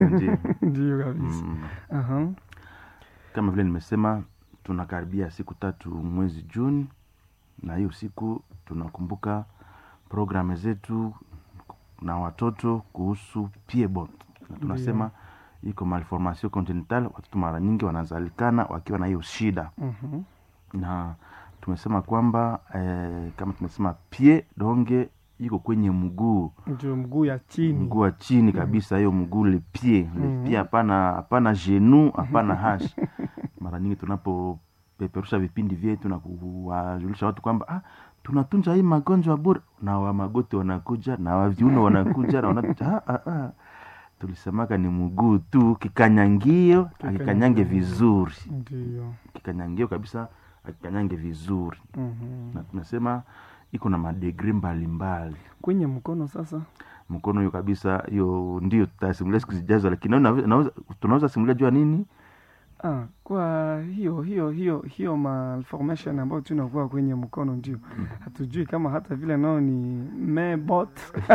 Ndiyo. ndio kabisa Mm. Aha. kama vile nimesema tunakaribia siku tatu mwezi juni na hiyo siku tunakumbuka programu zetu na watoto kuhusu piebot na tunasema iko malformation congenital watoto mara nyingi wanazalikana wakiwa na hiyo shida Mhm. na tumesema kwamba eh, kama tumesema pie donge iko kwenye mguu ndio mguu ya chini mguu wa chini kabisa hiyo mguu le pie le Mhm. pie hapana hapana genu hapana hash mara nyingi tunapopeperusha vipindi vyetu na kuwajulisha watu kwamba ah, tunatunza hii magonjwa bure na wa magoti wanakuja na wa viuno wanakuja na wana... ah, ah, ah. tulisemaka ni mguu tu kikanyangio akikanyange vizuri ndio kikanyangio kabisa akikanyange vizuri Mhm. na tunasema iko na madegri mbalimbali kwenye mkono sasa mkono hiyo kabisa hiyo ndio tutasimulia siku zijazo lakini nawe- naweza- tunaweza simulia jua nini ah, kwa hiyo hiyo hiyo hiyo malformation ambayo tunakuwa kwenye mkono ndio hatujui kama hata vile nao ni mebot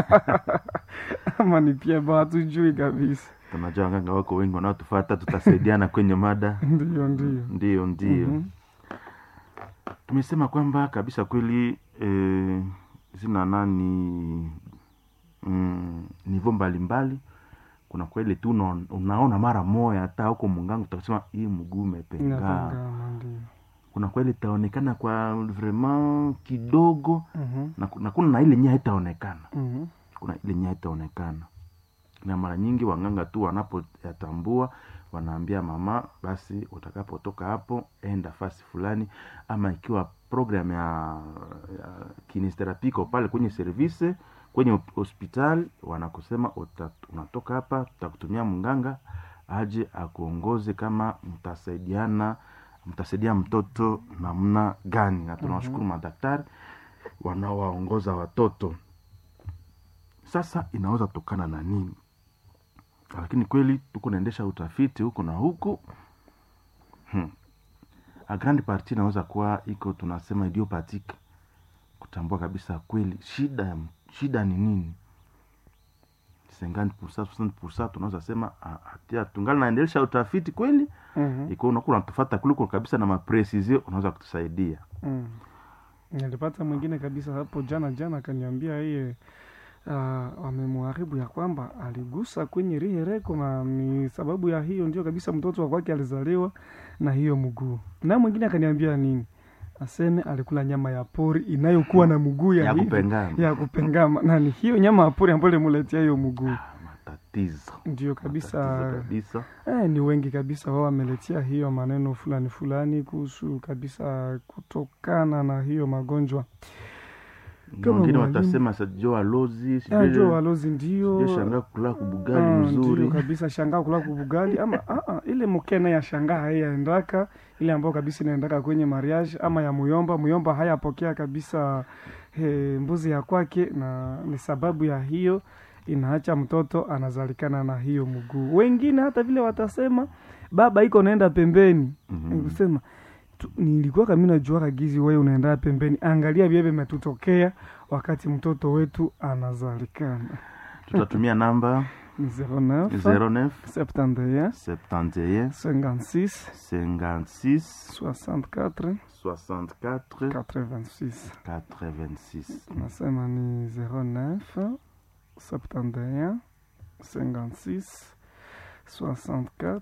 ama ni piebo hatujui kabisa tunajua waganga wako wengi wanaotufata tutasaidiana kwenye mada ndio ndio ndio ndio Mhm. tumesema kwamba kabisa kweli eh, zina nani mm, nivo mbalimbali kuna kweli tu una- unaona mara moya hata huko mungangu utasema hii mguu umepengana inapangana ndio kuna kweli itaonekana kwa vraiment kidogo Mhm. na, ku- na kuna na ile nya itaonekana Mhm. kuna ile nya itaonekana na mara nyingi wanganga tu wanapoyatambua wanaambia mama basi utakapotoka hapo enda fasi fulani ama ikiwa program ya, ya kinesterapi iko pale kwenye service kwenye hospitali wanakusema uta, unatoka hapa tutakutumia mganga aje akuongoze kama mtasaidiana mtasaidia mtoto namna gani na tunawashukuru madaktari wanaowaongoza watoto sasa inaweza tokana na nini lakini kweli tuko naendesha utafiti huku na huku hmm. a grand parti inaweza kuwa iko tunasema idiopathic kutambua kabisa kweli shida ya- shida ni nini 50% 60% tunaweza sema ah, hatia tungali naendelesha utafiti kweli Mhm. iko unakuwa unatufata kuliko kabisa na mapresisio unaweza kutusaidia Mm. nilipata mwingine kabisa hapo jana jana akaniambia yeye uh, wamemwharibu ya kwamba aligusa kwenye rihereko na ni sababu ya hiyo ndio kabisa mtoto wa kwake alizaliwa na hiyo mguu na mwingine akaniambia nini aseme alikula nyama ya pori inayokuwa na mguu ya, ya hivi- kupengana ya kupengama na ni hiyo nyama ya pori ambayo limuletea hiyo mguu Ah, matatizo ndio Matatizo kabisa kabisa Eh, ni wengi kabisa wao wameletea hiyo maneno fulani fulani kuhusu kabisa kutokana na hiyo magonjwa Na Kama wengine mwalimu. watasema sajo alozi Ah, jo walozi ndio shangaa kula kubugali Ah, mzuri ndio kabisa shangaa kula kubugali ama ah, ah, ile mkene ya shangaa haiyaendaka ile ambayo kabisa inaendaka kwenye mariage ama ya muyomba muyomba hayapokea kabisa he, mbuzi ya kwake na ni sababu ya hiyo inaacha mtoto anazalikana na hiyo mguu wengine hata vile watasema baba iko naenda pembeni Mhm. nikusema tu- nilikuwa kami najuaka gizi wewe unaenda pembeni angalia vye vimetutokea wakati mtoto wetu anazalikana tutatumia namba ni 09 09 71 71 56 56 64 64 86 86 nasema ni 09 71 56 64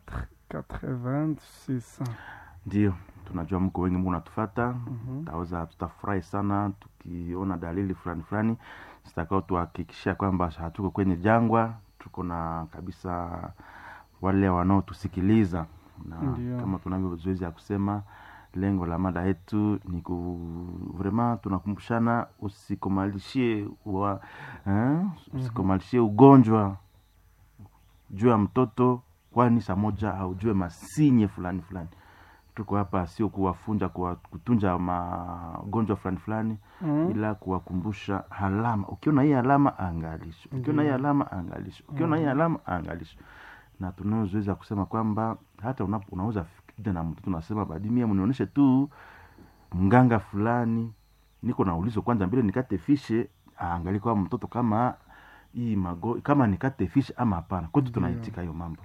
86 ndio tunajua mko wengi mko natufata Mhm. taweza tutafurahi sana tukiona dalili fulani fulani zitakao tuhakikishia kwamba hatuko kwenye jangwa tuko na kabisa wale wanaotusikiliza na Ndio. kama tunavyo zoezi ya kusema lengo la mada yetu ni ku vrema tunakumbushana usikomalishie wa, eh, usikomalishie ugonjwa juu ya mtoto kwani saa moja aujue masinye fulani fulani tuko hapa sio kuwafunja kuwa, kutunja magonjwa fulani fulani Mhm. ila kuwakumbusha alama ukiona hii alama angalisho ukiona hii Ndiyo. alama angalisho ukiona hii alama angalisho na tunaozoeza kusema kwamba hata una, unaweza fikida na mtoto unasema badimia mnionyeshe tu mganga fulani niko na ulizo kwanza mbele nikate fishe aangalie kwa mtoto kama hii mago kama ni kate fish ama hapana kwetu Ndio. tunaitika hiyo mambo